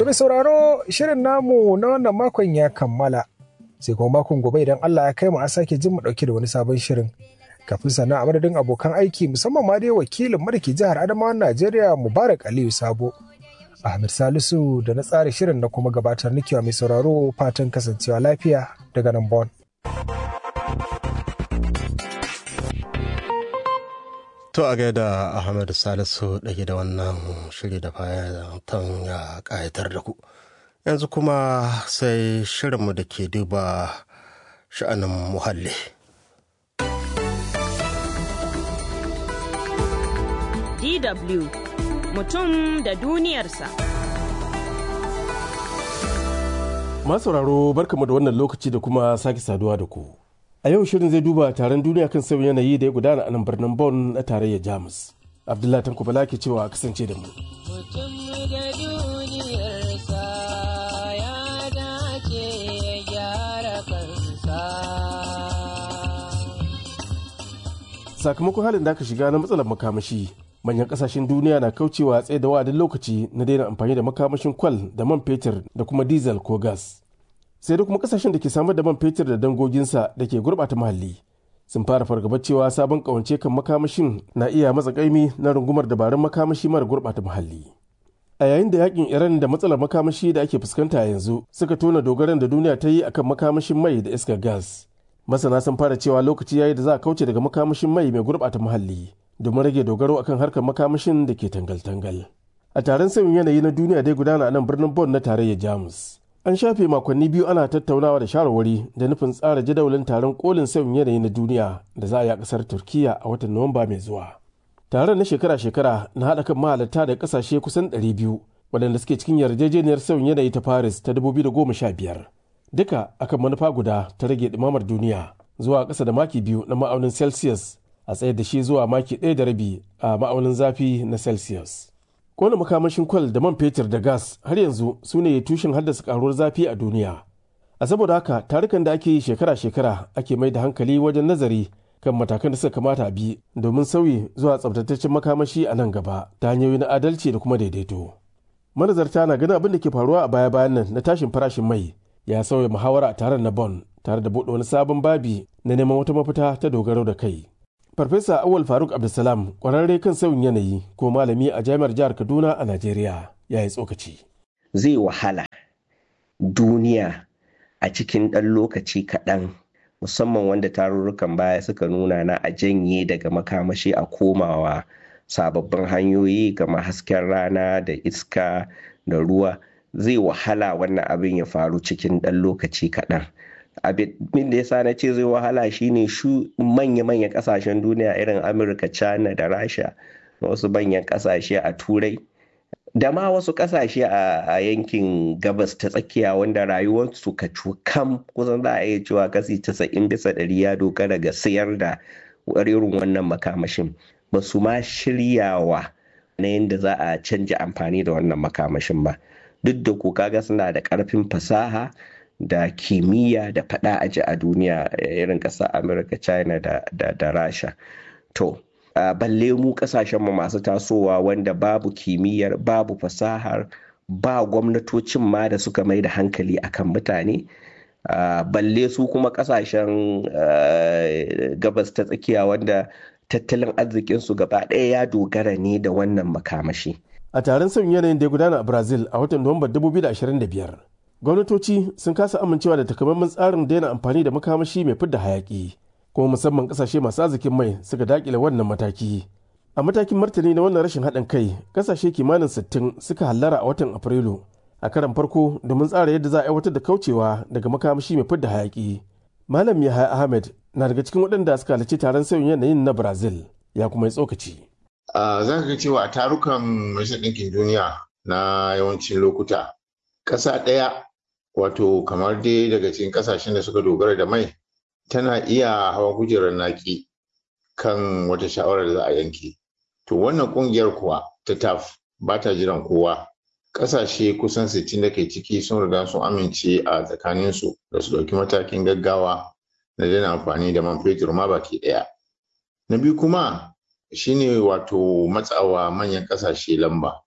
To mai sauraro shirin namu na wannan makon ya kammala. Sai kuma makon gobe idan Allah ya kai mu a sake jin mu dauke da wani sabon shirin. Kafin sannan a madadin abokan aiki musamman ma dai wakilin marki jihar Adamawa Najeriya Mubarak Aliyu Sabo. Ahmed Salisu da na tsara shirin na kuma gabatar nikiwa mai sauraro fatan kasancewa lafiya daga nan Bon. To a gaida Ahmed Salisu ɗage da wannan shiri da fatan ya ƙayatar da ku. Yanzu kuma sai shirinmu da ke duba sha'anin muhalli. DW mutum da duniyarsa. Masauraro barkamu da wannan lokaci da kuma sake saduwa da ku. A yau shirin zai duba taron duniya kan sauyin yanayi da ya gudana a nan birnin Bonn na tarayyar Jamus. Abdullahi Tanko Bala ke cewa kasance da mu. Mutum da duniyarsa ya dace ya gyara kansa. Sakamakon halin da aka shiga na matsalar makamashi, manyan kasashen duniya na kaucewa tsaye da wa'adin lokaci na daina amfani da makamashin kwal da man fetur da kuma diesel ko gas. sai da kuma kasashen da ke samar da man fetur da dangoginsa da ke gurɓata muhalli sun fara fargaba cewa sabon kawance kan makamashin na iya matsa kaimi na rungumar dabarun makamashi mara gurɓata muhalli a yayin da yakin iran da matsalar makamashi da ake fuskanta yanzu suka tona dogaran da duniya ta yi akan makamashin mai da iskar gas masana sun fara cewa lokaci yayi da za a kauce daga makamashin mai mai gurɓata muhalli domin rage dogaro akan harkar makamashin da ke tangal-tangal a taron sauyin yanayi na duniya dai gudana a nan birnin bon na tarayyar jamus An shafe makonni biyu ana tattaunawa da shawarwari da nufin tsara jadawalin taron kolin sauyin yanayi na duniya da za a yi a kasar Turkiya a watan Nuwamba mai zuwa. Taron na shekara-shekara na haɗa kan mahalarta da ƙasashe kusan 200 waɗanda suke cikin yarjejeniyar sauyin yanayi ta Paris ta 2015. Duka akan manufa guda ta rage ɗumamar duniya zuwa ƙasa da maki biyu na ma'aunin Celsius a tsayar da shi zuwa maki ɗaya da rabi a ma'aunin zafi na Celsius. kona makamashin kwal da man fetur da gas har yanzu su ne tushen haddasa karuwar zafi a duniya a saboda haka tarukan da ake yi shekara-shekara ake mai da hankali wajen nazari kan matakan da suka kamata a bi domin sauyi zuwa tsabtataccen makamashi a nan gaba ta hanyoyi na adalci da kuma daidaito manazarta na ganin abin da ke faruwa a baya-bayan nan na tashin farashin mai ya sauya muhawara a taron na bon tare da buɗe wani sabon babi na neman wata mafita ta dogaro da kai Farfesa Awal Faruk Abdulsalam kwararre kan sauyin yanayi ko malami a jami'ar jihar Kaduna a Najeriya ya yi tsokaci. Zai wahala duniya a cikin ɗan lokaci kaɗan musamman wanda tarurrukan baya suka nuna na a janye daga makamashi a komawa sababbin hanyoyi kamar hasken rana da iska da ruwa zai wahala wannan abin ya faru cikin ɗan lokaci kaɗan. abin da ya sa na ce zai wahala shine shu manya-manyan kasashen duniya irin amurka china da rasha da wasu manyan kasashe a turai da ma wasu kasashe a yankin gabas ta tsakiya wanda rayuwarsu ka kam kusan za a iya cewa kasi 90 bisa ɗari ya dogara ga sayar da irin wannan makamashin ba su ma shiryawa na yadda za a canja amfani da wannan makamashin ba duk da ko kaga suna da ƙarfin fasaha da kimiyya da fada aji a duniya irin ƙasar amurka china da, da, da rasha to uh, balle mu ƙasashenmu masu tasowa wanda babu kimiyyar babu fasahar ba gwamnatocin ma da suka mai da hankali akan mutane uh, balle su kuma ƙasashen uh, gabas ta tsakiya wanda tattalin arzikinsu gaba ɗaya ya dogara ne da wannan makamashi A taron sauyin yanayin da ya gudana a Brazil a watan Nuwamba 2025, gwamnatoci sun kasa amincewa da takamaiman tsarin daina amfani da makamashi mai fidda hayaki kuma musamman kasashe masu arzikin mai suka dakile wannan mataki a matakin martani na wannan rashin haɗin kai kasashe kimanin 60 suka hallara a watan afrilu a karan farko domin tsara yadda za a aiwatar da kaucewa daga makamashi mai fidda hayaki malam yahaya ahmed na daga cikin waɗanda suka halarci taron sauyin yanayin na brazil ya kuma yi tsokaci za ka ga cewa a tarukan majalisar ɗinkin duniya na yawancin lokuta ƙasa ɗaya wato kamar dai daga cikin ƙasashen da suka dogara da mai tana iya hawa kujerar naki kan wata shawarar da za a yanke to wannan ƙungiyar kuwa ta taf ba ta jiran kowa ƙasashe kusan 60 da ke ciki sun riga sun amince a tsakaninsu da su ɗauki matakin gaggawa na daina amfani da man fetur ma baki ɗaya na biyu kuma shine wato matsawa manyan ƙasashe lamba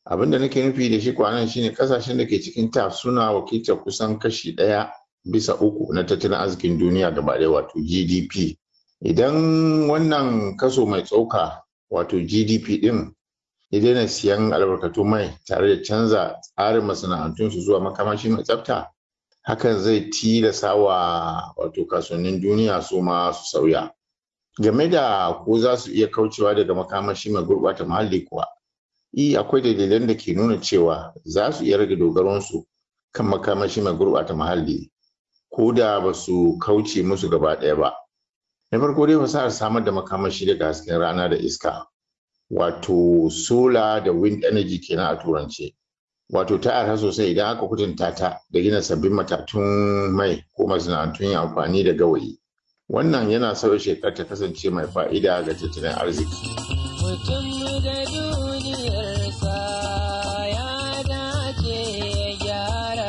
abin da nake nufi da shi kwanan shine kasashen da ke cikin ta suna wakiltar kusan kashi ɗaya bisa uku na tattalin arzikin duniya gaba ɗaya wato gdp idan wannan kaso mai tsoka wato gdp ɗin ya daina siyan albarkatu mai tare da canza tsarin masana'antunsu zuwa makamashi mai tsafta hakan zai tilasa wa wato kasuwannin duniya su ma su sauya game da ko za su iya kaucewa daga makamashi mai gurɓata muhalli kuwa i akwai dalilan da ke nuna cewa za su iya rage dogaronsu kan makamashi mai gurɓata muhalli ko da ba su kauce musu gaba ɗaya ba na farko dai fasahar samar da makamashi daga hasken rana da iska wato solar da wind energy kenan a turance wato ta arha sosai idan aka kutunta ta da gina sabbin matatun mai ko masana'antun yin amfani da gawayi wannan yana sauya shekar ta kasance mai fa'ida ga tattalin arziki mutum da duniyarsa ya dace ya gyara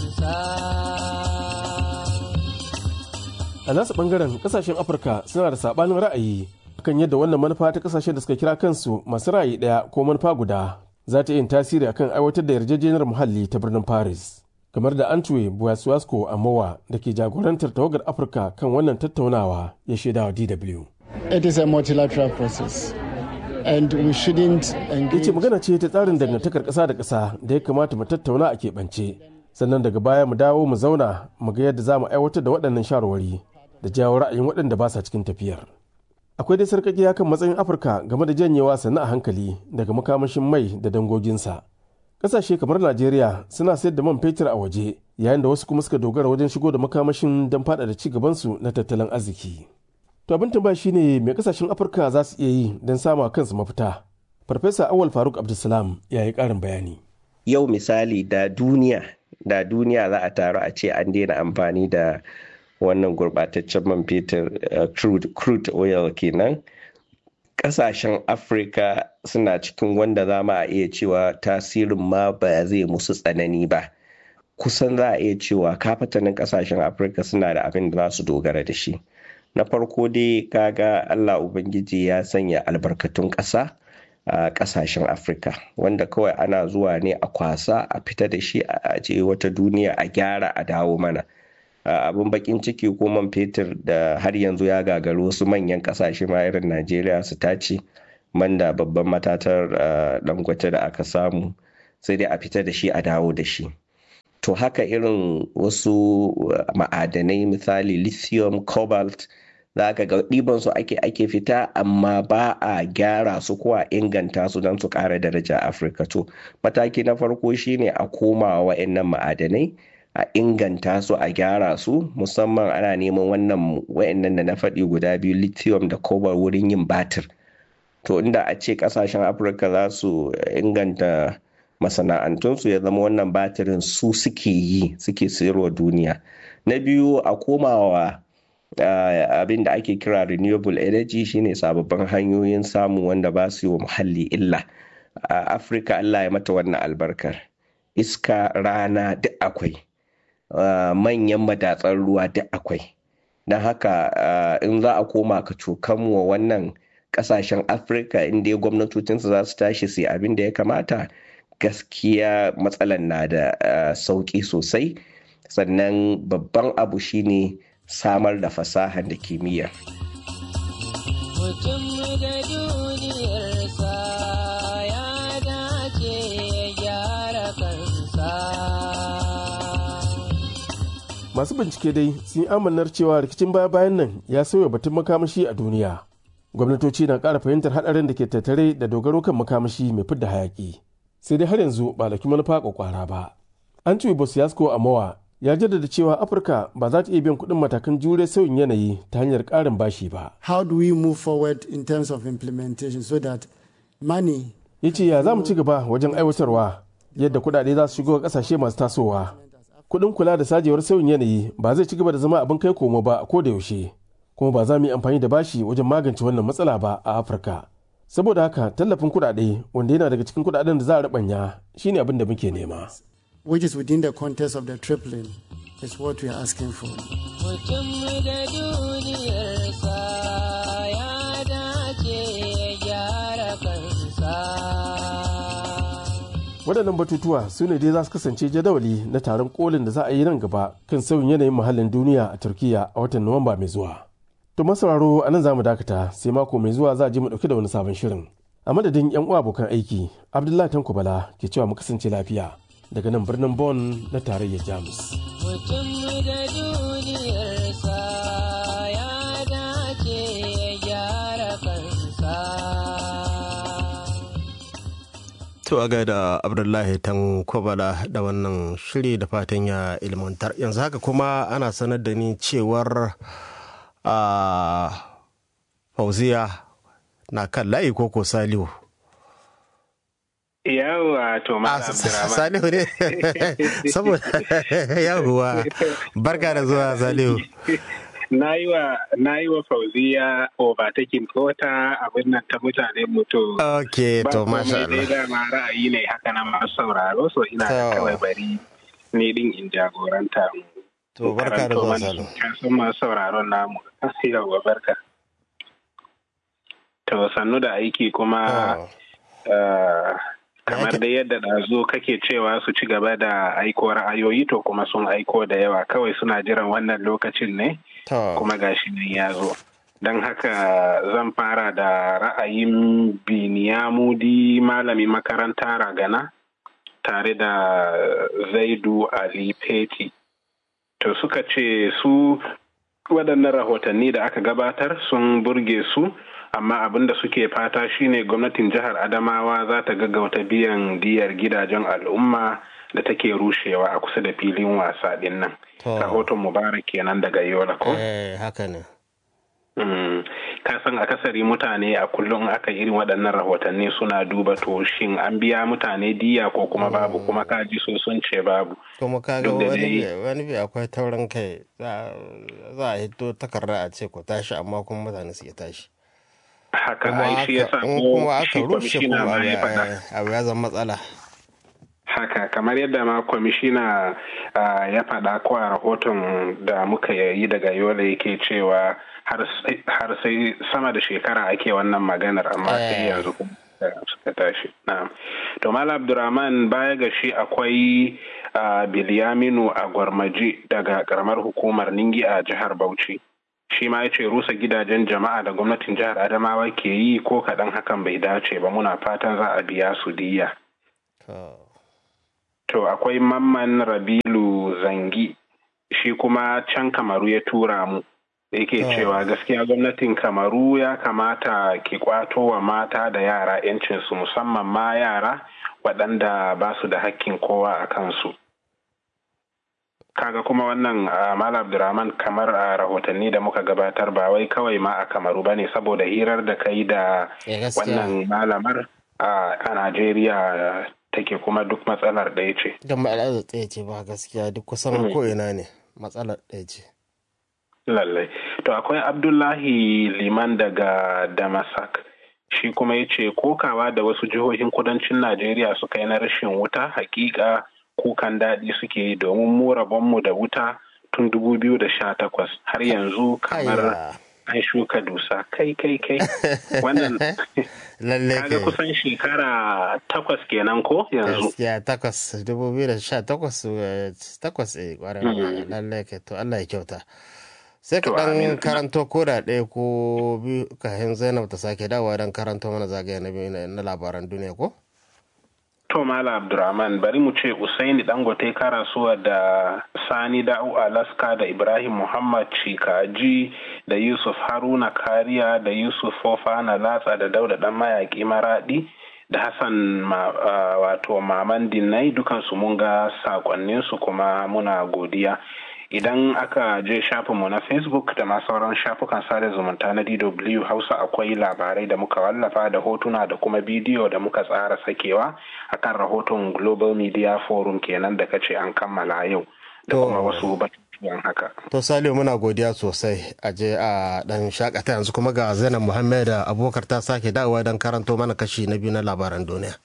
kansa a nasu bangaren kasashen afirka suna da sabanin ra'ayi kan yadda wannan manufa ta kasashen da suka kira kansu masu ra'ayi daya ko manufa guda za ta yin tasiri akan aiwatar da yarjejeniyar muhalli ta birnin paris kamar da antwe buwasuwasko amowa da ke jagorantar tawagar afirka kan wannan tattaunawa ya shaida wa dw It is a multilateral process and we shouldn't ya engage ce magana ce ta tsarin dangantakar ƙasa da ƙasa da ya kamata mu tattauna a keɓance sannan daga baya mu dawo mu zauna mu ga yadda za mu aiwatar da waɗannan shawarwari da jawo ra'ayin waɗanda ba sa cikin tafiyar akwai dai sarƙaƙiya kan matsayin afirka game da janyewa sannu a hankali daga makamashin mai da dangoginsa ƙasashe kamar najeriya suna sayar da man fetur a waje yayin da wasu kuma suka dogara wajen shigo da makamashin don faɗaɗa ci gabansu na tattalin arziki to abin tambaya shine me ƙasashen afirka za su iya yi don sama kansu mafita farfesa awal faruk abdulsalam ya yi ƙarin bayani yau misali da duniya da duniya za a taru a ce an daina amfani da wannan gurbataccen man fetur uh, crude, crude oil kenan kasashen afirka suna cikin wanda za ma a iya cewa tasirin ma ba zai musu tsanani ba kusan za a iya cewa kafatanin kasashen afirka suna da abin da za su dogara da shi na farko dai kaga allah ubangiji ya sanya albarkatun ƙasa a kasashen afirka wanda kawai ana zuwa ne a kwasa a fita da shi a je wata duniya a gyara a dawo mana abin bakin ciki ko man fetur da har yanzu ya gagaru wasu manyan kasashe ma irin najeriya su tace man da babban matatar dangote da aka samu sai dai a fita da shi a dawo da shi to haka irin wasu ma'adanai misali lithium cobalt za ka ga ɗiban su ake ake fita amma ba a gyara su ko a inganta su don su ƙara daraja afirka to mataki na farko shine a komawa wa'annan ma'adanai a inganta su a gyara su musamman ana neman wannan wa'annan da na faɗi guda biyu lithium da cobalt wurin yin batir to inda a ce ƙasashen afirka za su inganta masana'antunsu ya zama wannan batirin su suke yi suke sayarwa duniya na biyu a komawa Uh, abin da ake kira renewable energy shine sababbin hanyoyin samu wanda ba su yi wa muhalli illa a uh, afirka allah ya mata wannan albarkar iska rana duk akwai uh, manyan madatsar ruwa duk akwai don haka in za a koma ka cokan wa wannan kasashen afirka inda gwamnatocinsu za su tashi su yi abin da ya kamata gaskiya matsalan na da sauki sosai sannan babban abu shine samar da fasahar da kimiyya. Mutum da duniyarsa ya dace ya gyara kansa. masu bincike dai sun yi amannar cewa rikicin baya-bayan nan ya sauya batun makamashi a duniya gwamnatoci na ƙara fahimtar haɗarin da ke tattare da dogaro kan makamashi mai fidda hayaƙi sai dai har yanzu ba laki manufa kwakwara ba an ci bosiyasko a mawa ya jaddada cewa afirka ba za ta iya biyan kuɗin matakan jure sauyin yanayi ta hanyar ƙarin bashi ba how do we move forward in terms of implementation so that money ya ce ya za mu ci gaba wajen aiwatarwa yadda kuɗaɗe za su shigo ga ƙasashe masu tasowa kuɗin kula da sajewar sauyin yanayi ba zai ci gaba da zama abin kai komo ba ko da yaushe kuma ba za mu yi amfani da bashi wajen magance wannan matsala ba a afirka saboda haka tallafin kuɗaɗe wanda yana daga cikin kuɗaɗen da za a rabanya shine abin da muke nema which is within the context of the tripling is what we are asking for Mutum da duniyarsa ya dace ya gyara kansa. waɗannan batutuwa su ne dai za su kasance jadawali na taron kolin da za a yi nan gaba kan sauyin yanayin muhallin duniya a turkiya a watan nuwamba mai zuwa to masauraro a nan za mu dakata sai mako mai zuwa za a je mu ɗauki da wani sabon shirin a madadin yan uwa abokan aiki abdullahi tanko bala ke cewa mu kasance lafiya daga nan birnin Bon na tarayyar Jamus. Mutum da duniyarsa ya dace ya gyara kansa. To a gaida Abdullahi tan kwabala da wannan shiri da fatan ya ilmantar. Yanzu haka kuma ana sanar da ni cewar a fauziya na kan layi koko salihu. Yawwa to Malam Abdurrahman. Salihu ne saboda yawwa barka da zuwa Salihu. Na yi wa na yi wa Fauziya overtaking kota abin nan ta mutane mutu. Ok to masha Allah. Ba dama ra'ayi ne haka nan masu sauraro so ina da kawai bari ni din in jagoranta. To barka da zuwa Salihu. Kasan masu sauraron namu. Yawwa barka. To sannu da aiki kuma kamar da yadda ɗazu kake cewa su ci gaba da aiko ra'ayoyi to kuma sun aiko da yawa kawai suna jiran wannan lokacin ne kuma gashi nan ya zo don haka zan fara da ra'ayin biniyamudi malami makaranta ragana tare da zaidu ali peti to suka ce su waɗannan rahotanni da aka gabatar sun burge su amma abin da suke fata shine gwamnatin jihar adamawa za ta gaggauta biyan diyar gidajen al'umma da take rushewa a kusa da filin wasa din nan rahoton mubarak kenan daga yola ko haka ne ka san akasari mutane a kullum aka irin waɗannan rahotanni suna duba to shin an biya mutane diya ko kuma babu kuma kaji so sun ce babu kuma kaga wani bi akwai taurin kai za a hito takarda a ce ku tashi amma kuma mutane su tashi haka ai shi ya sa kuma aka rushe kuma abu ya zama matsala haka kamar yadda ma kwamishina ya faɗa ko a rahoton da muka yi daga yola yake cewa har sai sama da shekara ake wannan maganar amma sai yanzu suka tashi to mala abdurrahman baya ga shi akwai biliyaminu a gwarmaji daga karamar hukumar ningi a jihar bauchi shi ma ya ce rusa gidajen jama'a da gwamnatin jihar adamawa ke yi ko kaɗan hakan bai dace ba muna fatan za a biya su diya to akwai mamman rabilu zangi shi kuma can kamaru ya tura mu da yake cewa gaskiya gwamnatin kamaru ya kamata ki kwato wa mata da yara 'yancinsu musamman ma yara waɗanda ba su da hakkin kowa a kansu kaga kuma wannan Malam Abdurrahman kamar a rahotanni da muka gabatar ba wai kawai ma a Kamaru bane saboda hirar da kai da wannan malamar a Najeriya take kuma duk matsalar ɗaya ce. Don matsalar ɗaya ce ba gaskiya duk kusan ko ina ne matsalar ɗaya ce. Lallai. To akwai Abdullahi Liman daga Damasak. Shi kuma ya ce kokawa da wasu jihohin kudancin Najeriya suka yi na rashin wuta hakika kukan daɗi suke yi domin mu rabonmu da wuta tun dubu biyu da sha takwas har yanzu kamar an shuka dusa kai kai kai wannan kaga kusan shekara takwas kenan ko yanzu ya takwas dubu biyu da sha takwas takwas eh kwarai lallai kai to Allah ya kyauta sai ka dan karanto ko da ɗaya ko biyu kafin zainab ta sake dawowa don karanto mana zagaya na biyu na labaran duniya ko To Mala Abdurrahman bari mu ce Usaini Dangote karasuwa da Sani Da'u Alaska da Ibrahim Muhammad Chikaji da Yusuf Haruna Kariya da Yusuf Fofana Latsa da Dauda Dan Mayaki Maradi da Hassan ma, uh, wato Maman Dinai dukansu mun ga sakonninsu kuma muna godiya. Idan aka je shafinmu na Facebook da ma sauran shafukan sada zumunta na DW Hausa akwai labarai da muka wallafa da hotuna da kuma bidiyo da muka tsara sakewa akan rahoton Global Media Forum kenan da kace an kammala yau da kuma wasu batutuwan haka. To Salihu muna godiya sosai a je a dan shakata yanzu kuma ga Zainab Muhammad da abokar ta sake dawowa don karanto mana kashi na biyu na labaran duniya.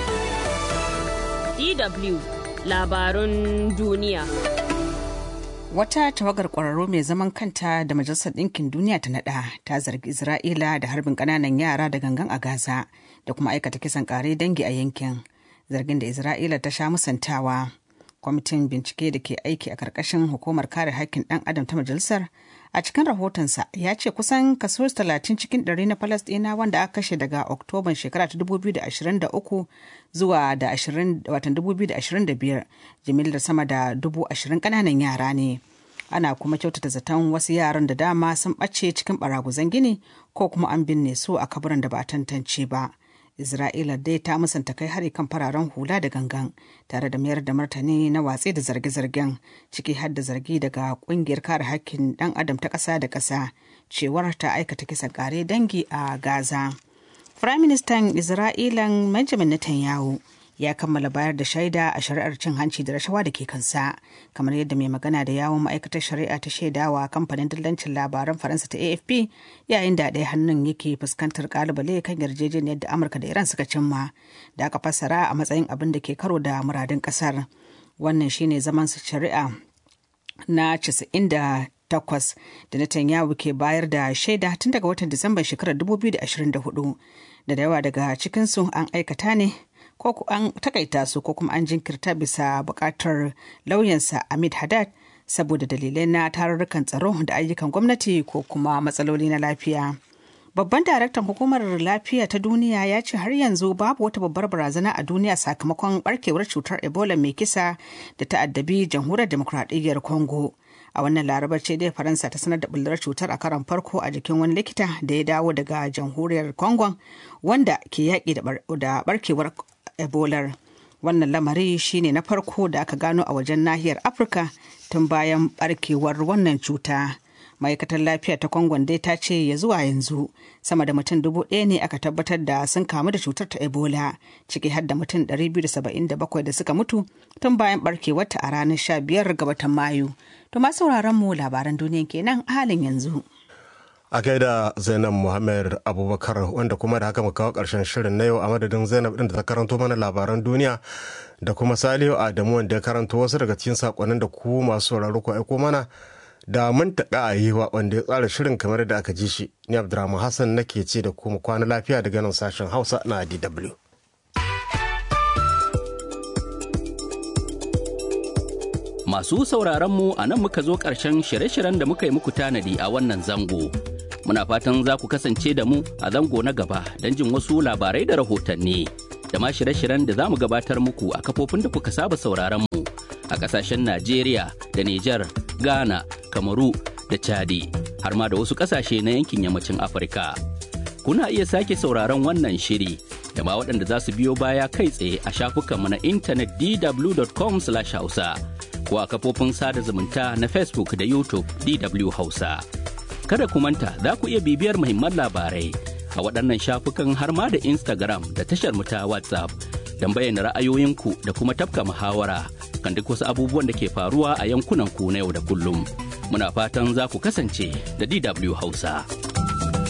DW labarun duniya. Wata tawagar ƙwararru mai zaman kanta da Majalisar Ɗinkin Duniya ta naɗa ta zargi Isra'ila da harbin ƙananan yara da gangan a Gaza da kuma aikata kisan ƙare dangi a yankin. Zargin da Isra'ila ta sha musantawa. Kwamitin bincike da ke aiki a ƙarƙashin hukumar kare haƙƙin ɗan adam ta majalisar a cikin rahotonsa ya ce kusan kaso 30 cikin ɗari na Falasɗina wanda aka kashe daga Oktoban shekara ta 2023 zuwa da 2025 jimillar sama da 20,000 ƙananan yara ne. Ana kuma kyautata zaton wasu yaran da dama sun ɓace cikin baraguzan gini ko kuma an binne su a kaburan da ba a tantance ba. Isra'ila dai ta musanta kai hari kan fararen hula da gangan tare da mayar da martani na watsi da zarge-zargen ciki har da zargi daga kungiyar kare hakkin dan adam ta ƙasa da ƙasa cewar ta aikata kisan kare dangi a Gaza. Firaministan Isra'ilan Benjamin Netanyahu ya kammala bayar da shaida a shari'ar cin hanci da rashawa da ke kansa kamar yadda mai magana da yawon ma'aikatar shari'a ta shaidawa kamfanin dillancin labaran faransa ta afp yayin da ɗaya hannun yake fuskantar kalubale kan yarjejeniyar da amurka da iran suka cimma da aka fassara a matsayin abin da ke karo da muradin kasar wannan shine zaman shari'a na 98 da Netanyahu ke bayar da shaida tun daga watan Disamban shekarar 2024 da da yawa daga cikinsu an aikata ne ko an takaita su ko kuma an jinkirta bisa bukatar lauyansa Ahmed Haddad saboda dalilai na tarurrukan tsaro da ayyukan gwamnati ko kuma matsaloli na lafiya. Babban daraktan hukumar lafiya ta duniya ya ce har yanzu babu wata babbar barazana a duniya sakamakon barkewar cutar Ebola mai kisa da ta addabi jamhuriyar demokradiyyar Congo. A wannan larabar ce dai Faransa ta sanar da bullar cutar a karon farko a jikin wani likita da ya dawo daga jamhuriyar Congo wanda ke yaƙi da barkewar ebolar wannan lamari shine na farko da aka gano a wajen nahiyar afirka tun bayan barkewar wannan cuta ma'aikatar lafiya ta kwangon dai ta ce ya zuwa yanzu sama da mutum dubu ɗaya ne aka tabbatar da sun kamu da cutar ta ebola ciki har da mutum 277 da suka mutu tun bayan barkewarta a ranar 15 ga watan mayu to ma sauraron mu labaran duniya kenan a halin yanzu a gaida zainab muhammad abubakar wanda kuma da haka mu kawo karshen shirin na yau a madadin zainab din da ta karanto mana labaran duniya da kuma salihu adamu wanda ya karanto wasu daga cikin sakonnin da ku masu sauraro ku aiko mana da mun taɓa a yi wa wanda ya tsara shirin kamar da aka ji shi ni abdurrahman hassan nake ce da ku mu kwana lafiya daga nan sashen hausa na dw Masu sauraron mu a nan muka zo ƙarshen shirye-shiryen da muka yi muku tanadi a wannan zango. Muna fatan za ku kasance da mu a zango na gaba don jin wasu labarai da rahotanni. Da ma shirye-shiryen da za mu gabatar muku a kafofin da kuka saba sauraron mu a ƙasashen Najeriya da Nijar, Ghana, Kamaru da Chadi, har ma da wasu ƙasashe na yankin yammacin Afirka. Kuna iya sake sauraron wannan shiri da ma waɗanda za su biyo baya kai tsaye a shafukanmu na intanet dw.com/hausa. ko a kafofin sada zumunta na Facebook da YouTube DW Hausa. Kada ku manta za ku iya bibiyar muhimman labarai a waɗannan shafukan har ma da Instagram da tashar mu ta WhatsApp don bayyana ra'ayoyinku da kuma tafka muhawara kan duk wasu abubuwan da ke faruwa a yankunan ku na yau da kullum. Muna fatan za ku kasance da DW Hausa.